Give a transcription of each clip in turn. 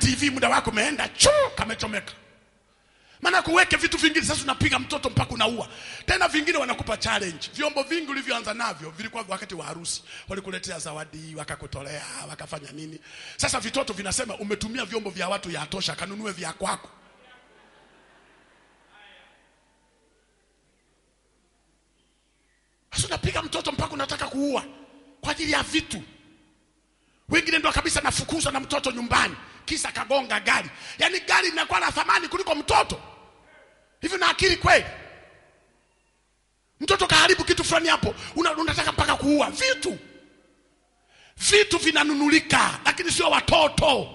TV muda wako umeenda chu kamechomeka maana kuweke vitu vingine sasa unapiga mtoto mpaka unaua tena vingine wanakupa challenge vyombo vingi ulivyoanza navyo vilikuwa wakati wa harusi walikuletea zawadi wakakutolea wakafanya nini sasa vitoto vinasema umetumia vyombo vya watu yatosha kanunue vya kwako sasa unapiga mtoto mpaka unataka kuua kwa ajili ya vitu wengine ndo kabisa nafukuzwa na mtoto nyumbani kisa kagonga gari yaani gari linakuwa la thamani kuliko mtoto hivi na akili kweli mtoto kaharibu kitu fulani hapo una, unataka mpaka kuua vitu vitu vinanunulika lakini sio watoto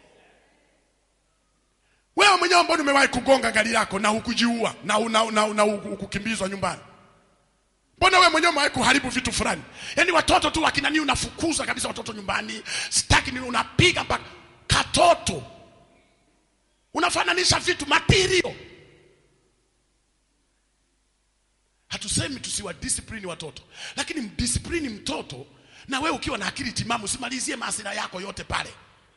wewe mwenyewe ambao umewahi kugonga gari lako na hukujiua na, na, na, na hukukimbizwa nyumbani mbona wewe mwenyewe umewahi kuharibu vitu fulani yaani watoto tu wakinani unafukuza kabisa watoto nyumbani sitaki nini unapiga mpaka katoto unafananisha vitu material hatusemi tusiwa discipline watoto lakini mdiscipline mtoto na wewe ukiwa na akili timamu usimalizie maasira yako yote pale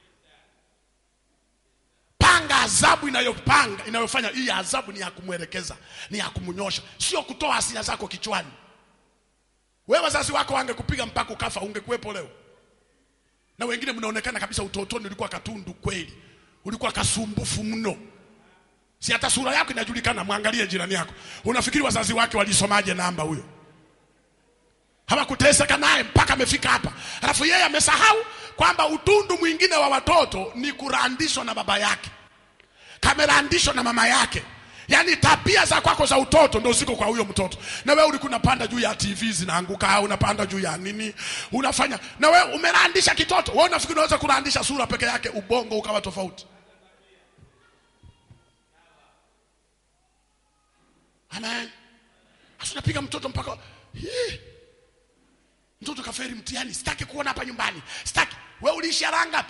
panga adhabu inayopanga inayofanya hii adhabu ni ya kumwelekeza ni ya kumnyosha sio kutoa hasira zako kichwani wewe wazazi wako wangekupiga mpaka ukafa ungekuwepo leo na wengine mnaonekana kabisa utotoni ulikuwa katundu kweli ulikuwa kasumbufu mno si hata sura yako inajulikana mwangalie jirani yako unafikiri wazazi wake walisomaje namba huyo hawakuteseka naye mpaka amefika hapa alafu yeye amesahau kwamba utundu mwingine wa watoto ni kurandishwa na baba yake kamerandishwa na mama yake yaani tabia za kwako za utoto ndo ziko kwa huyo mtoto na wewe ulikuwa unapanda juu ya tv zinaanguka au unapanda juu ya nini unafanya na wewe umerandisha kitoto wewe unafikiri unaweza kurandisha sura peke yake ubongo ukawa tofauti amen hasa unapiga mtoto mpaka Hii. mtoto kaferi mtihani sitaki kuona hapa nyumbani sitaki wewe uliishia raha ngapi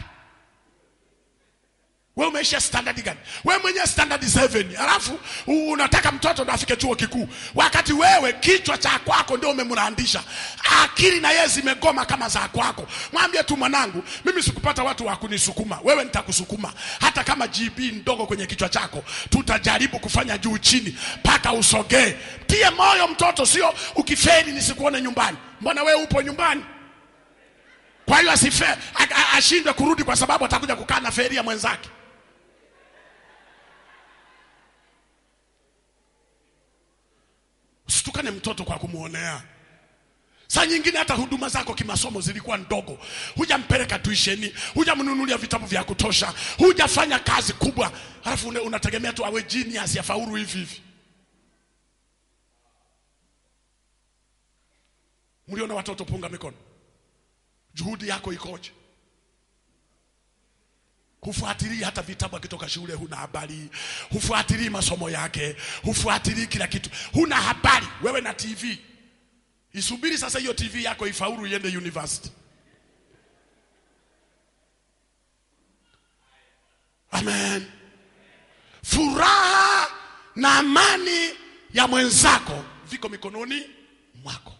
wewe umeisha standard gani wewe mwenyewe standard 7 alafu u- unataka mtoto ndo afike chuo kikuu wakati wewe kichwa cha kwako ndio umemrandisha akili na yeye zimegoma kama za kwako mwambie tu mwanangu mimi sikupata watu wa kunisukuma wewe nitakusukuma hata kama gb ndogo kwenye kichwa chako tutajaribu kufanya juu chini mpaka usogee tie moyo mtoto sio ukiferi nisikuone nyumbani mbona wewe upo nyumbani kwa hiyo asife a- a- ashindwe kurudi kwa sababu atakuja kukaa na feria mwenzake usitukane mtoto kwa kumwonea saa nyingine hata huduma zako kimasomo zilikuwa ndogo hujampeleka tuisheni hujamnunulia vitabu vya kutosha hujafanya kazi kubwa alafu une- unategemea tu awe genius ya faulu hivi hivi mliona watoto punga mikono juhudi yako ikoje hufuatilii hata vitabu akitoka shule huna habari hufuatilii masomo yake hufuatilii kila kitu huna habari wewe na tv isubiri sasa hiyo tv yako ifaulu iende university amen furaha na amani ya mwenzako viko mikononi mwako